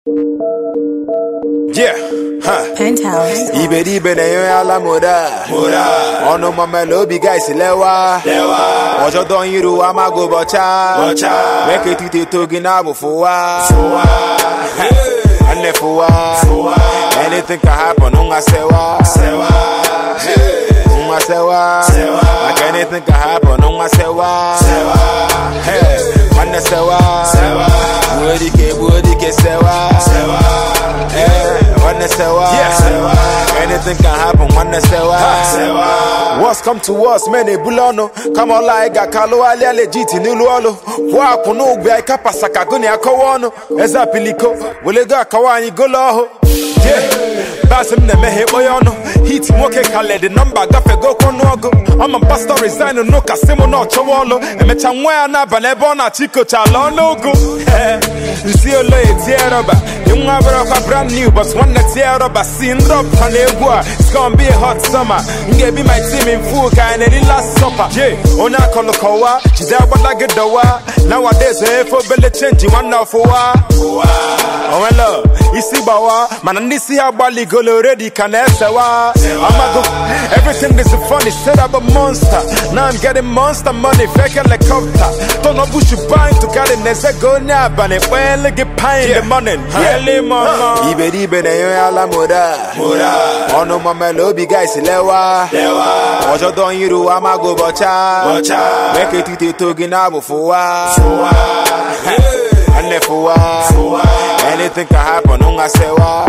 Yeah, ha. Penthouse. Iberibe na enyo ala moda. Moda. Ọnụ mamele obi guys lewa. Lewa. Ọjọ́ dọ̀ iru amago bọcha. Bọcha. Meke tite togi na bụ fụwa. Fụwa. Nne fụwa. Fụwa. Anything can happen, nwa sewa. Sewa. Nwa sewa. Sewa. Like anything can happen, nwa sewa. Sewa. Hey. Nwanne sewa. Sewa. Buodike buodike sewa. Sewa. Hey. Nwanne sewa. Sewa. Anything can happen, nwanne sewa. Sewa. What's come to us, man, ebulono. Kama ọla ịga kalụ alịa legit n'ilu ọlụ. Kwụọ akwụ n'ụgbọ ịka pasaka gụnị akọwa ọnụ. Eze apiliko, welego akawa anyị golo ọhụ. Yeah. Bass m na-emeghe ikpọ ya ọnụ hit nwoke kaledi nọmba gafego ọnụọgụ ọma pastọ resign n'ụka si mụ na ọchọwa ọlụ emecha nwa ya n'abalị ebe ọ na-achọ ikocha ala ọnụụgụ nsi olo etie rọba nwa bụrụkwa brand new but nwanne tie rọba si ndị ọpụta na egwu a it's gonna be a hot summer m ga-ebi my team in full ka anyị na-eri last supper yeah. onye akọlụ kọwa jide agbada gị dọwa nowadays efe obele chenji nwanne ọfụwa onwelo isi gbawa mana ndị isi ha gbaligolo redi ka na-esewa amago everything is funny set up a monster now i'm getting monster money fake helicopter turn up bush buying to carry neze go onye abalị kpele gị pine in the morning early morning iberibe na-enye ala moda ọnụ mamele obi guys lewa ọjọ́ dọ̀ iru amago bọcha meke etite togi na bụ fụwa nne fụwa anything can happen nwa sewa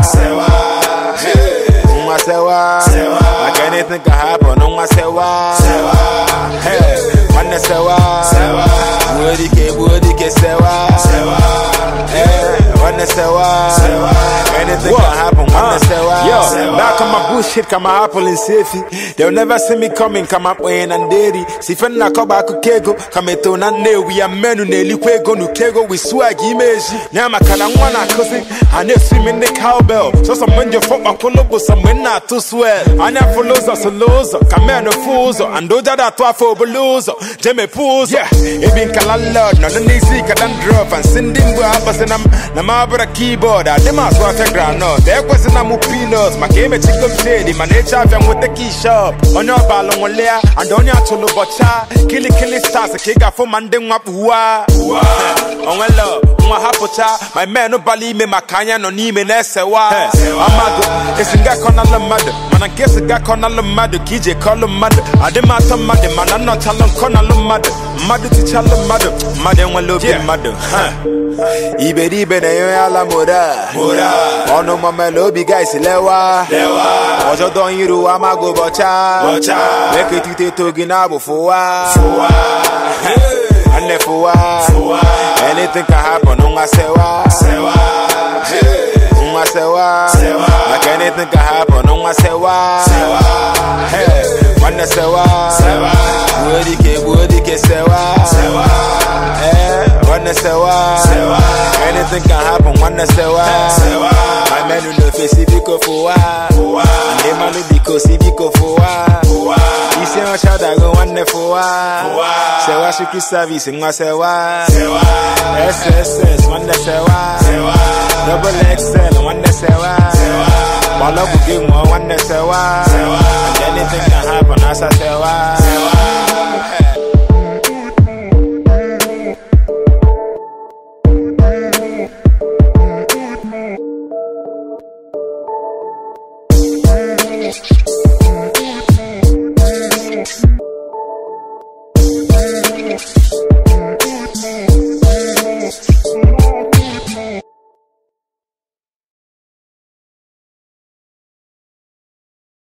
nwa sewa like anything can happen nwa sewa Hey, nwanne sewa buodike buodike sewa Hey, nwanne sewa anything can happen nwanne sewa Yo, back on my bullshit kama apple and safety they'll never see me coming kama kwenye na nderi sifen na koba akụkego kama eto na nnewi ya mmenu na-elikwa ego n'ukego with swag imeji ya maka na nwa na-akụzi a na-esi m ndị cowbell sọsọ mgbe nje fọkpakwụlụ bụ sọ mgbe m na-atụ swell anya fụlụ ụzọ solo ụzọ ka men fụ ụzọ and ụja da-atụ afọ obulu ụzọ jee mepe ụzọ ebi nka landlord nọdụ n'isi ka dandrọf and si ndị mgbe akpasị na m na m abụrụ keyboard adị m asụ afịa granọt ekwesị na mụ peanut maka emechigo m shedi mana echi afịa nweta kishop onye ọbalụ nwụlịa and onye achụlụ bọcha kilikili stars ka ị ga-afụ ma ndị nwakpuwa onwelo nwa hapụcha my men bala ime maka anya nọ n'ime na-esewa amago esi nga kọnalụ mmadụ mana nke si ga kọnalụ mmadụ ka ije kọlụ mmadụ adị m atọ mmadụ mana nnọchalụ nkọnalụ mmadụ mmadụ tichalụ mmadụ mmadụ enwela obi mmadụ iberibe na-enye ala moda ọnụ mamele obi guys lewa ọjọ́ dọ̀ iru amago bọcha meke tite togi na bụ fụwa nne fụwa anything can happen nwa sewa nwa sewa like anything can happen nwa sewa Hey, nwanne sewa buodike buodike sewa Eh, nwanne sewa anything can happen nwanne sewa my menu no fesi biko fụwa ndị mmanụ biko si biko fụwa isi ọcha dago nwanne fụwa sewa shiki service nwa sewa sss nwanne sewa double xl nwanne sewa gbọlọgwụ gị nwụọ nwanne sewa and anything can happen asa sewa Penthouse.